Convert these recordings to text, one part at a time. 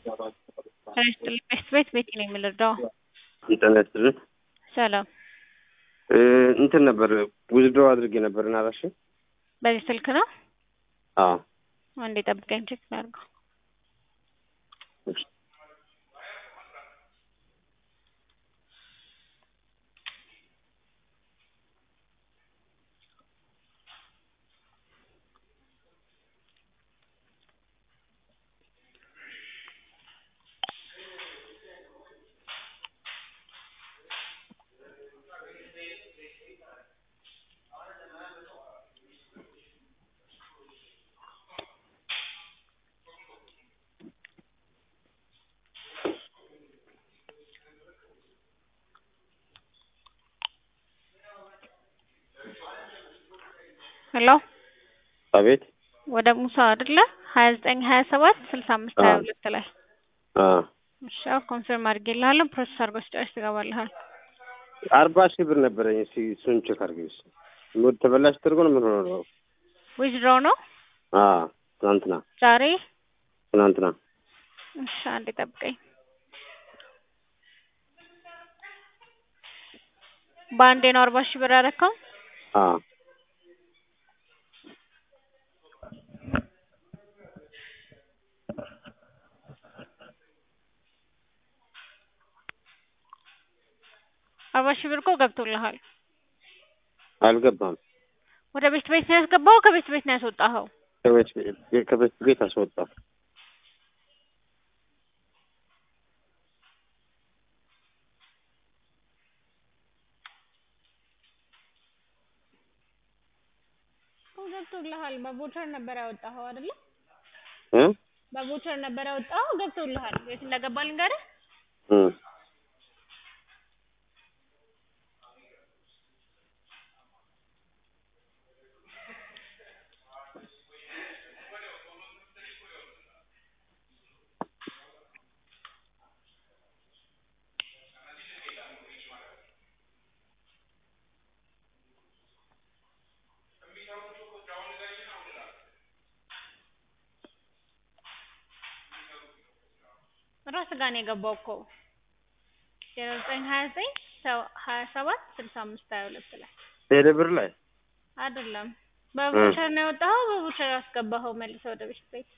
ጤና ይስጥልኝ ቤት ቤት ቤቲ ነው የምንረዳው። ጤና ይስጥልኝ። ሰላም እንትን ነበር ውዝድሮ አድርጌ ነበር እና እራስሽ በዚህ ስልክ ነው? አዎ አንዴ ጠብቀኝ ቼክ ላድርገው። እሺ። ሄሎ አቤት ወደ ሙሳ አይደለ? ሀያ ዘጠኝ ሀያ ሰባት ስልሳ አምስት ሀያ ሁለት ላይ አዎ እሺ አዎ ኮንፊርም አድርጌልሃለሁ። ፕሮሰስ አድርጎ ሲጨርስ ትገባልሃል። አርባ ሺህ ብር ነበረኝ። እስኪ እሱን ቼክ አድርጊው። እስኪ ሙድ ተበላሽ ተደርጎ ነው ምን ሆኖ ነው? ዊዝድሮ ነው አዎ ትናንትና ዛሬ። ትናንትና እሺ አንዴ ጠብቀኝ። በአንዴ ነው አርባ ሺህ ብር ያደረከው? አዎ አርባ ሺህ ብር እኮ ገብቶልሃል። አልገባም። ወደ ቤት ቤት ነው ያስገባኸው? ከቤት ቤት ነው ያስወጣኸው? ከቤት ከቤት ቤት አስወጣ። እኮ ገብቶልሃል። በቮቸር ነበር ያወጣኸው አይደለ? እ በቮቸር ነበር ያወጣኸው። ገብቶልሃል። የት እንደገባ ልንገርህ? እ ራስህ ጋር ነው የገባው እኮ ዜሮ ዘጠኝ ሀያ ዘጠኝ ሀያ ሰባት ስልሳ አምስት ሀያ ሁለት ላይ ቴሌ ብር ላይ አይደለም። በቮቸር ነው ያወጣኸው። በቮቸር ያስገባኸው መልሰህ ወደ ቤት ቤት።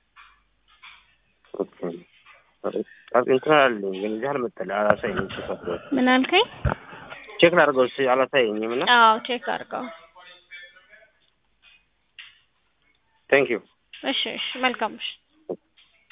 ኦኬ እንትን አለኝ ግን እዚህ አልመጣልኝ አላሳየኝም። ቼክ አድርገው ምን አልከኝ? ቼክ ላድርገው እስኪ አላሳየኝም እና አዎ ቼክ አድርገው። ቴንክ ዩ እሺ እሺ መልካም እሺ